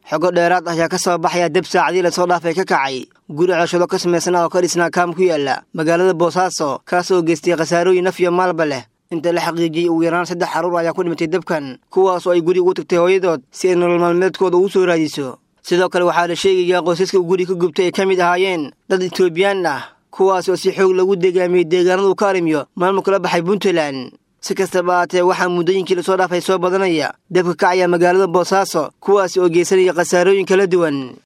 xogo dheeraad ah ayaa ka soo baxaya deb saacadii lasoo dhaafay ka kacay guri cooshado ka samaysana oo ka dhisnaa kaam ku yaala magaalada boosaaso kaas oo geystay khasaarooyin naf iyo maalba leh inta la xaqiijiyey ugu yaraan saddex carruur ayaa ku dhimatay debkan kuwaas oo ay guri ugu tagtay hooyadood si ay nolol maalmeedkooda ugu soo raadiso sidoo kale waxaa la sheegayaa qoysaska guri ka gubtay ay ka mid ahaayeen dad etoobiyaan ah kuwaas oo si xoog lagu degaamiyey deegaanadu ka arimiyo maamulka la baxay puntland si kastaba aatee waxaa muddooyinkii lasoo dhaafay soo badanaya debka kacaya magaalada boosaaso kuwaasi oo geysanaya khasaarooyin kala duwan